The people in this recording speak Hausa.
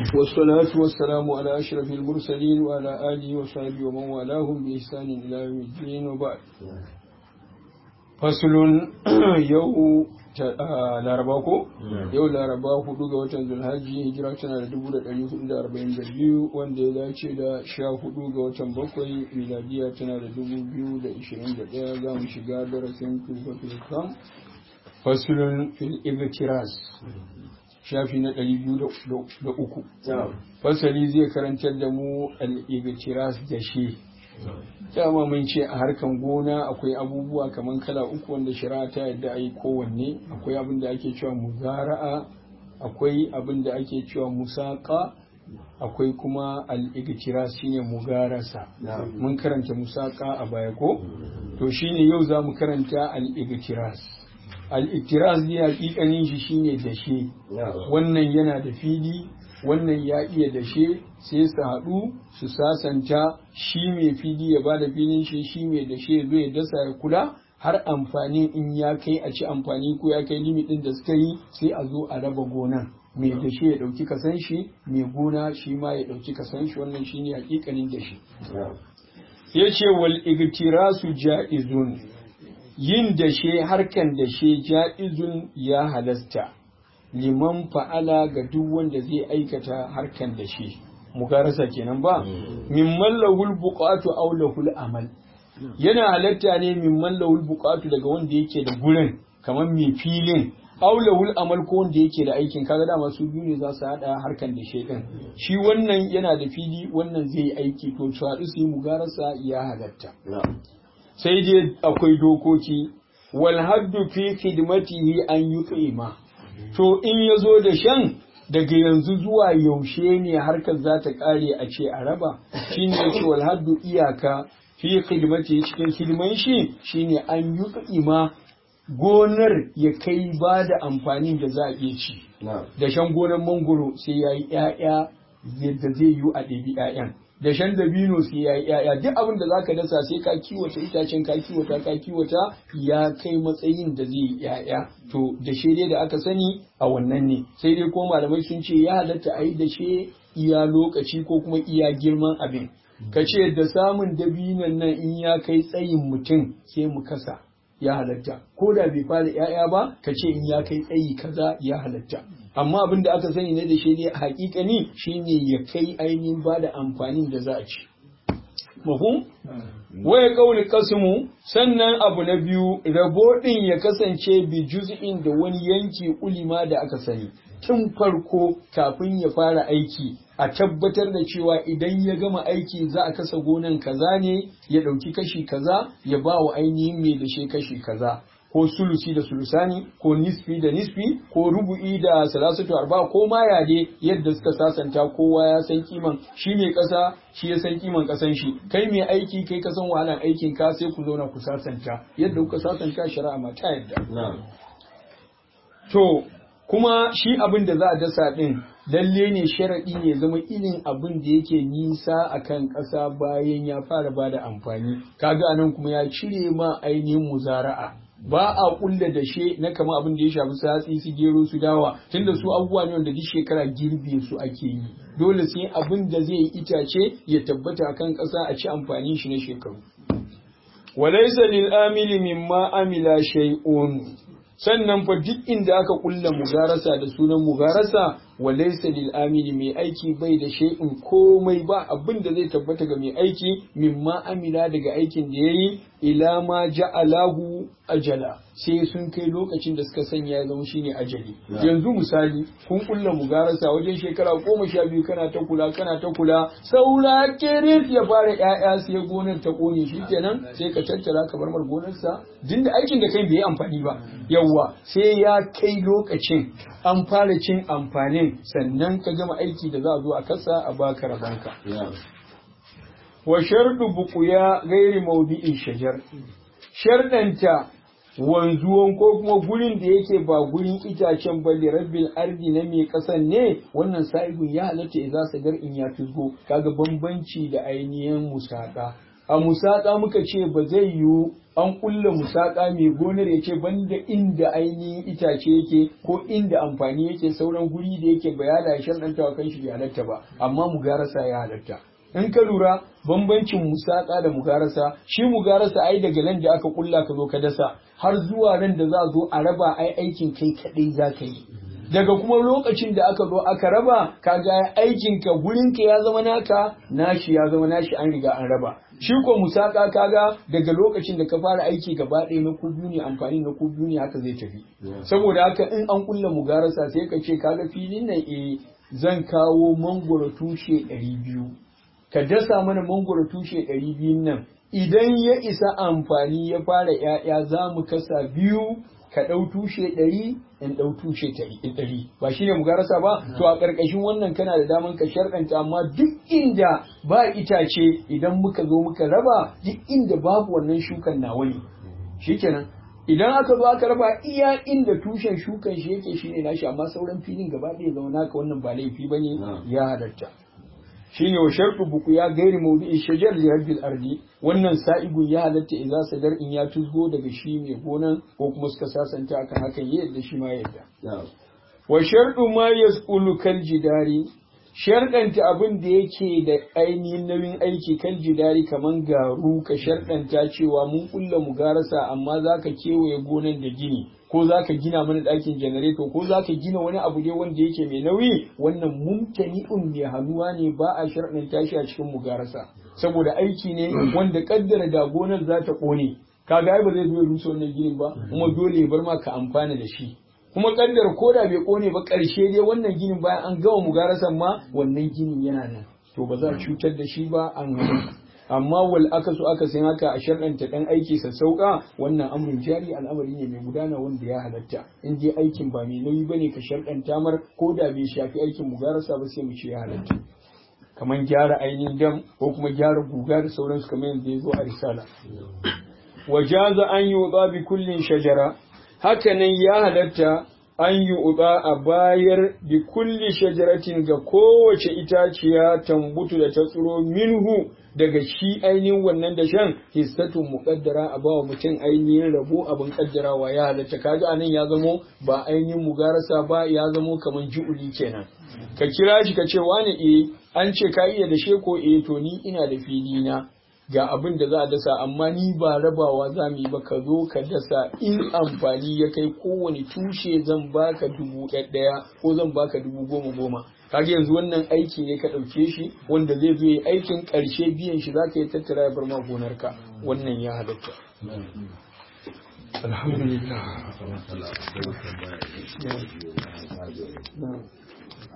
والصلاة والسلام على أشرف المرسلين وعلى آله وصحبه ومن والاهم بإحسان إلى يوم الدين وبعد فصل يوم laraba ko yau laraba hudu ga watan zulhaji hijira tana da dubu da ɗari hudu da arba'in da biyu wanda ya dace da sha hudu ga watan bakwai miladiya tana da dubu biyu da ishirin da ɗaya za mu shiga darasin filfatul kam fasulun fil ibtiras shafi na ɗari biyu da uku fasali zai karantar da mu al-ibtiras da shi dama mun ce a harkan gona akwai abubuwa kamar kala uku wanda shari'a ta yadda a yi kowanne akwai abin da ake cewa muzara'a akwai abin da ake cewa musaka akwai kuma al'igtiras shine mugarasa mun karanta musaka a baya ko to shine yau za mu karanta al'igtiras al'igtiras ne hakikanin shi shine dashe wannan yana da fili wannan ya iya dashe sai su haɗu su sasanta shi mai fili ya ba da filin shi shi mai dashe zo ya dasa ya kula har amfani in ya kai a ci amfani ko ya kai limitin da suka yi sai a zo a raba gonan mai dashe ya ɗauki kasan shi mai gona shi ma ya ɗauki kasan shi wannan shi ne hakikanin dashe ya ce wal igtirasu ja'izun yin dashe harkan dashe ja'izun ya halasta liman fa'ala ga duk wanda zai aikata harkan da shi mugarasa kenan ba mimman lahul buqatu aw lahul amal yana halatta ne mimman lahul buqatu daga wanda yake da gurin kamar mai filin aw lahul amal ko wanda yake da aikin kaga dama su biyu ne za su hada harkan da shi din shi wannan yana da fili wannan zai yi aiki to su haɗu su yi mugarasa ya halatta sai dai akwai dokoki wal haddu fi khidmatihi an yuqima to in ya zo da shan daga yanzu zuwa yaushe ne harkar za ta kare a ce a raba shi ne yake wal haddu iyaka fi khidmati cikin hidiman shi shine an yi ma gonar ya kai ba da amfanin da za a iya ci da shan gonar mangoro sai ya yi ‘ya'ya yadda zai yi a ɗabi ‘ya'yan da shan dabino sai ya yi ‘ya'ya duk abin da za ka dasa sai ka kiwata itacen ka kiwata ka kiwata ya kai matsayin da zai yi ‘ya'ya to da dai da aka sani a wannan ne sai dai ko malamai sun ce ya halatta a yi da she iya lokaci ko kuma iya girman abin ka ce da samun dabinon nan in ya kai tsayin mutum sai mu kasa ya halatta ko da bai fara ‘ya'ya ba ka ce in ya kai tsayi kaza ya halatta amma abin da aka sani ne da shi ne hakikani shine ya kai ainihin ba da amfanin da za a ci mafhum waya kauli kasmu sannan abu na biyu rabo din ya kasance bi juz'in da wani yanki ulima da aka sani tun farko kafin ya fara aiki a tabbatar da cewa idan ya gama aiki za a kasa gonan kaza ne ya ɗauki kashi kaza ya ba wa ainihin mai da shi kashi kaza ko sulusi da sulusani ko nisfi da nisfi ko rubu'i da salasatu arba ko ma yade yadda suka sasanta kowa ya san kiman shi mai kasa shi ya san kiman kasan shi kai mai aiki kai ka san wahalan aikin ka sai ku zauna ku sasanta yadda kuka sasanta shari'a ma ta yadda to kuma shi abin da za a dasa din lalle ne sharaɗi ne zama irin abin da yake nisa akan ƙasa bayan ya fara bada amfani kaga anan kuma ya cire ma ainihin muzara'a ba a kulla da she na kama abin da ya shafi satsi su gero su dawa tunda su abubuwa ne wanda duk shekara girbe su ake yi dole sai abin da zai yi itace ya tabbata akan ƙasa a ci amfani shi na shekaru walaysa lil amili mimma amila shay'un sannan fa duk inda aka kulla mugarasa da sunan mugarasa walaysa lil amili mai aiki bai da shay'in komai ba abin da zai tabbata ga mai aiki mimma amila daga aikin da yayi ila ma ja'alahu ajala sai sun kai lokacin da suka sanya ya zama shine ajali yanzu misali kun kulla mugarasa wajen shekara goma sha biyu kana ta kula kana ta kula saura kiris ya fara ƴaƴa sai gonar ta kone shi kenan sai ka tattara ka bar mar gonarsa din da aikin da kai bai yi amfani ba yawwa sai ya kai lokacin an fara cin amfanin sannan ka gama aiki da za a zo a kasa a baka rabanka wa shardu buƙuya gairi maudi'in shajar shardanta wanzuwan ko kuma gurin da yake ba gurin itacen balle rabbil ardi na mai kasan ne wannan sa'ibin ya halatta idza sadar in ya fisgo kaga bambanci da ainihin musaka a musaka muka ce ba zai yiwu an kulla musaka mai gonar ya ce banda inda ainihin itace yake ko inda amfani yake sauran guri da yake bayana ya sharɗanta wa kanshi bai halatta ba amma mugarasa ya halatta in ka lura bambancin musaka da mugarasa shi mugarasa ai daga nan da aka kulla ka zo ka dasa har zuwa ran da za a zo a raba ai aikin kai kadai za ka yi daga kuma lokacin da aka zo aka raba kaga aikin ka gurin ka ya zama naka nashi ya zama nashi an riga an raba shi ko musaka kaga daga lokacin da ka fara aiki gaba ɗaya na kubiyu ne amfani na kubiyu ne haka zai tafi saboda haka in an kulla mugarasa sai ka ce kaga filin nan eh zan kawo mangoro tushe ɗari biyu ka dasa mana mangoro tushe ɗari biyun nan idan ya isa amfani ya fara ‘ya'ya za mu kasa biyu ka ɗau tushe ɗari in ɗau tushe ɗari ba shi ne mugarasa ba to a ƙarƙashin wannan kana da daman ka sharɗanta amma duk inda ba itace idan muka zo muka raba duk inda babu wannan shukan nawa ne shikenan idan aka zo aka raba iya inda tushen shukan shi yake shine nashi amma sauran filin gaba ɗaya zama naka wannan ba laifi bane ya halatta shine wa shartu buku ya gairi mawdi'i shajar li rabbil ardi wannan sa'igun ya halatta idza sadar in ya tuzgo daga shi mai gonan ko kuma suka sasanta akan hakan yadda shi ma yadda wa shartu ma yasqulu kal jidari sharɗanta abin da yake da ainihin nauyin aiki kal jidari kaman garu ka sharɗanta cewa mun kulla mu garasa amma zaka kewaye gonan da gini ko za ka gina mana ɗakin janareto ko za ka gina wani abu ne wanda yake mai nauyi wannan mumtani'un mai hannuwa ne ba a sharɗin tashi a cikin mugarasa saboda aiki ne wanda kaddara da gonar za ta ƙone kaga ai ba zai zo ya rusa wannan ginin ba kuma dole ya bar ma ka amfana da shi kuma kaddara ko da bai ƙone ba ƙarshe dai wannan ginin bayan an gama mugarasan ma wannan ginin yana nan to ba za a cutar da shi ba an amma wal aka so aka san haka a sharɗanta ɗan aiki sassauƙa wannan amrin jari al'amari ne mai gudana wanda ya halatta in dai aikin ba mai nauyi bane ka sharɗanta mar ko da bai shafi aikin mugarasa ba sai mu ce ya halatta kamar gyara ainihin dam ko kuma gyara guga da sauransu kamar yadda ya zo a risala wajaza an yi bi kullin shajara hakanan ya halatta an yi uba a bayar bi kulli shajaratin ga kowace itaciya tambutu da ta tsiro minhu daga shi ainihin wannan da shan hissatun muƙaddara a bawa mutum ainihin rabo abin kaddarawa ya halatta kaga anan ya zamo ba ainihin mugarasa ba ya zamo kamar ju'uli kenan ka kira shi ka ce wani eh an ce ka iya da ko eh to ni ina da fili na ga abin da za a dasa amma ni ba rabawa za mu yi ba ka zo ka dasa in amfani ya kai kowane tushe zan baka dubu ɗaya ko zan baka dubu goma goma kaga yanzu wannan aiki ne ka ɗauke shi wanda zai zo yi aikin ƙarshe biyan shi za ka yi tattara ya bar ma gonarka wannan ya halatta alhamdulillah